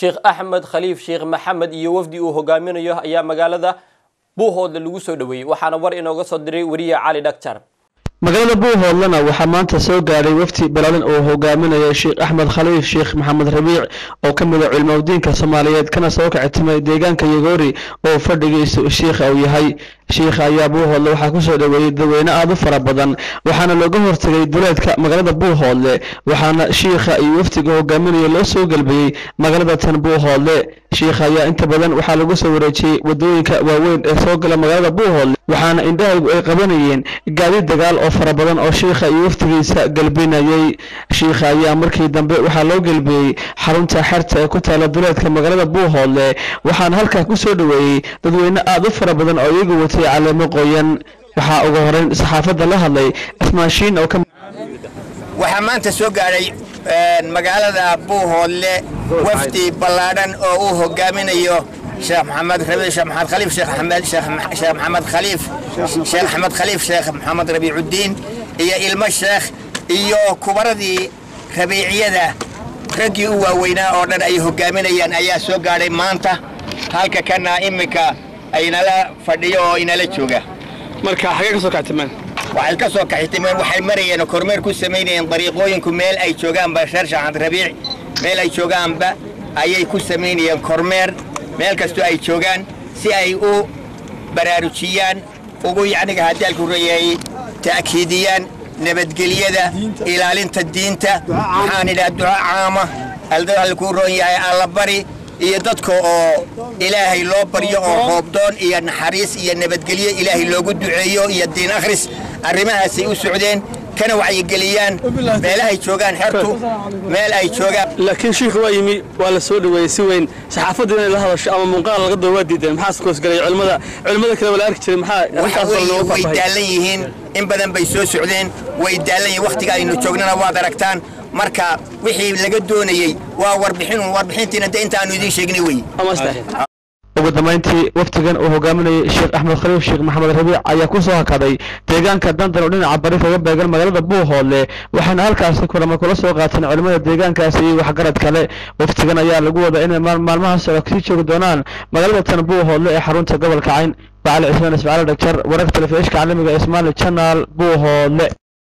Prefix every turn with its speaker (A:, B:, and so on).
A: sheekh axmed khaliif sheekh maxamed iyo wafdi uu hogaaminayo ayaa magaalada buuhoodle lagu soo dhoweeyey waxaana war inooga soo diray weriye cali dhagjar
B: magaalada buuhoodlena waxaa maanta soo gaadhay wafdi balaadan oo hogaaminaya sheekh axmed khaliif sheekh maxamed rabiic oo ka mid a culimadiinka soomaaliyeed kana soo kacitimay deegaanka yagoori oo fadhigiisu shiikha uu yahay shiikha ayaa buuhoodle waxaa kusoo dhoweeyey dadweyne aada u fara badan waxaana looga hortegay duleedka magaalada buuhoodle waxaana shiikha iyo wafdiga hogaaminaya loo soo gelbiyey magaalada tan buuhoodle shiikha ayaa inta badan waxaa lagu soo wareejiyey wadooyinka waaweyn ee soo gala magaalada buuhoodle waxaana indhahaygu ay qabanayeen gaadi dagaal oo fara badan oo shiikha iyo wafdigiisa gelbinayey shiikha ayaa markii dambe waxaa loo gelbiyey xarunta xerta ee ku taala duleedka magaalada buuhoodle waxaana halkaa kusoo dhoweeyey dadweyne aada u fara badan oo iyagu watay caleemo qoyan waxaa ugu horeyn saxaafadda la hadlay asmaashiin oo ka
C: waxaa maanta soo gaadhay magaalada buuhoodle wafdi ballaadhan oo uu hogaaminayo sheekh maxamed rabi sheekh maxamed khaliif sheekh axmed sheekh maxamed khaliif sheekh axmed khaliif sheekh maxamed rabiicudiin iyo ilmo sheekh iyo kubaradii rabiiciyada raggii u waaweynaa oo dhan ay hogaaminayaan ayaa soo gaadhay maanta halka kana iminka aynala fadhiyo oo inala jooga
B: marka xagee ka soo kactimeen
C: waxay ka soo kaxitimeen waxay marayeen oo kormeer ku samaynayeen dariiqooyinku meel ay joogaanba reer shaxad rabiic meel ay joogaanba ayay ku samaynayeen kormeer meel kastoo ay joogaan si ay u baraarujiyaan ugu yacniga hadaalku reeyay ta'kiidiyaan nabadgelyada ilaalinta diinta maxaan idhaha duco caama aldalkuu roon yahay allabari iyo dadka oo ilaahay loo baryo oo hoobdoon iyo naxariis iyo nabadgelyo ilaahay loogu duceeyo iyo diin akhris arrimahaasay u socdeen kana wacyigeliyaan meelahay joogaan xertu meel ay joogaan
B: laakiin shiikha waa yimi waa la soo dhoweeyey si weyn saxaafaddu inay la hadasho ama muuqaal laga doo waa diideen maxaa skoosgalay culimada culimada kale waa la arki jiray maxaa
C: waxa weeye way daalan yihiin in badan bay soo socdeen way daalan yihiin wakhtiga aynu joognana waad aragtaan marka wixii laga doonayey waa warbixin warbixintiina de intaanu idiin sheegnay wey
B: ugu dambeyntii wafdigan uu hogaaminayay sheekh axmed khaliif sheekh maxamed rabiic ayaa ku soo hakaday deegaanka dandan oo dhinaca bari kaga beegan magaalada buuhoodle waxaana halkaasi kulamo kula soo qaateen culimmada deegaankaasi iyo waxgarad kale wafdigan ayaa lagu wadaa inay maalmahaas sii joogi doonaan magaalada tan buuhoodle ee xarunta gobolka cayn bacali cismaan ismaciil dhagjar wararka telefishka caalamiga ee ismaali channel buuhoodle